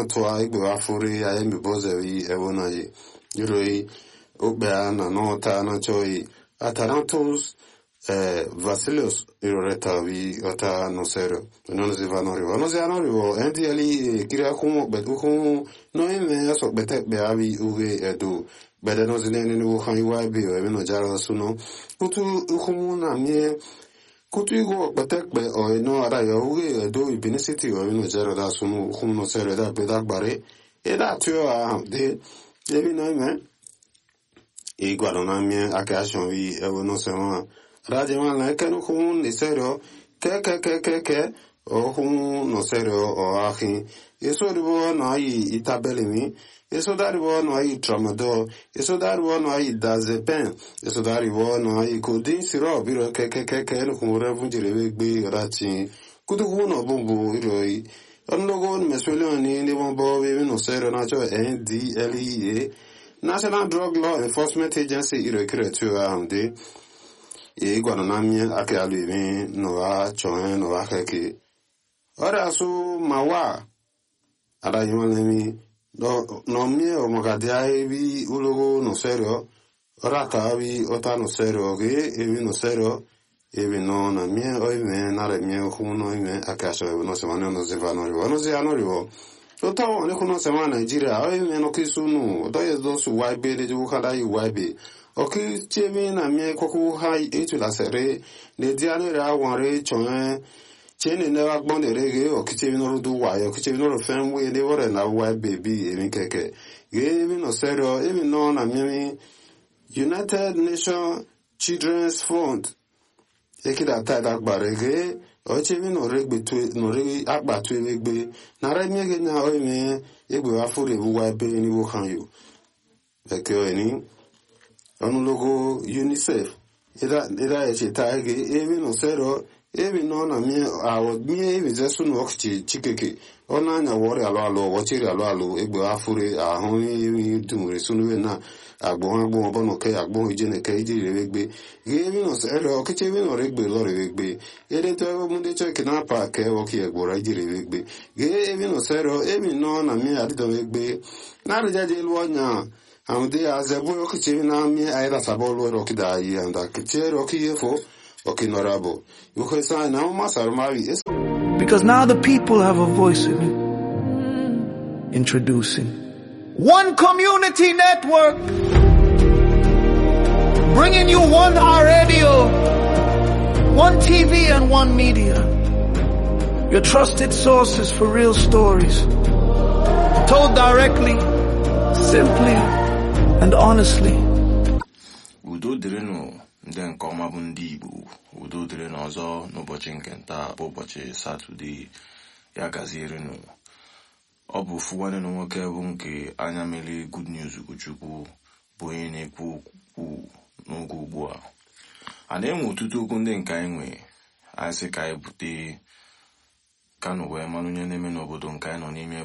tua igbe afuri ya emi bozewi ewonayi iroi okpe a na nọta na choi atanatos eh, Vasilios iroretavi ota nosero non si va norivo non si anorivo enti ali kira kumo betu kumo no ime aso bete be avi uge edu bede no zinene ni wuhan iwa bi o eme no jara suno kutu kumo na mie kutu igo bete be o no ara yo uge edu ibini city o eme no jara da suno kumo no sero da be da gbare e da tio a de ebi no ime igwaro na mie ake ashon vi ewo no sema radio ma na eke no hun ni serio ke ke ke ke ke o hun no serio o ahi eso ribo no ai itabeli mi eso daribo no ai tramadol eso daribo no ai dazepen eso daribo no ai codeine syrup iro ke ke ke ke no hun revu jire we gbe rati kudu hun no bumbu iro i onlogo meswele ni ni bombo we no serio na cho NDLEA National Drug Law Enforcement Agency iro kire tu ahunde e gwara na mie ake alu ime no wa choe no wa keke ora su mawa ada yima lemi no no mie o magadia ebi ulogo no serio ora ka bi ota no serio ge ebi no serio ebi no na mie o ime na re mie ku no ime ake aso no se mano no se va no rivo no se ano rivo Ota o ne kuno sema Nigeria o ime no kisunu do ye do su waibe de ju kada yi waibe oki chemi na mie koko ha etu la sere ne diane ra wanre chon chene ne wa gbon de rege oki chemi no du wa yo oki chemi no fen we de wore na wa baby emi keke ge mi no serio emi no na mie United Nation Children's Fund ekida ta da gbare ge o chemi no regbe tu no re agba tu egbe na re mie ge na o emi egbe wa fure bu wa be ni wo kan yo eke o ni ọnụlogo unicef ịda echeta ege ebe nọ sero ebe nọ na mie awọ mie ebe zesu na ọkụchi chikeke ọ na-anya wọrị alụ alụ ọchịrị alụ alụ egbe afụrụ ahụ ebe dumere sunuwe na agbọn agbọn ọbọ nọ ke agbọn ije na ke ije rewe gbe ge ebe nọ sero ọkịchi ebe nọ regbe lọ rewe gbe edeto ebe mụ ndị chọke na apa ke ọkị egbora ije rewe gbe ge ebe nọ sero ebe nọ na mie adịdọwe gbe na arịjaje elu ọnya amde azebu okichi na mi aida sabolo roki da yi anda kiche roki yefo oki norabo yuko sa na ma sarmari Because now the people have a voice in it. Introducing One Community Network. Bringing you one R radio, one TV and one media. Your trusted sources for real stories. Told directly, simply, and honestly. udo dịrịnụ ndị nke ọma bụ ndị igbo udo dịrị n'ọzọ n'ụbọchị nke nta bụ ụbọchị satọde ya gazierenụ ọ bụ ofu nwanne na nwoke bụ nke anya mere good news ugochukwu bụ onye na-ekwu okwu n'oge ugbu a a na-enwe ọtụtụ okwu ndị nke anyị nwe anyị sị ka anyị bute kanụ wee mara onye na-eme n'obodo nke anyị nọ n'ime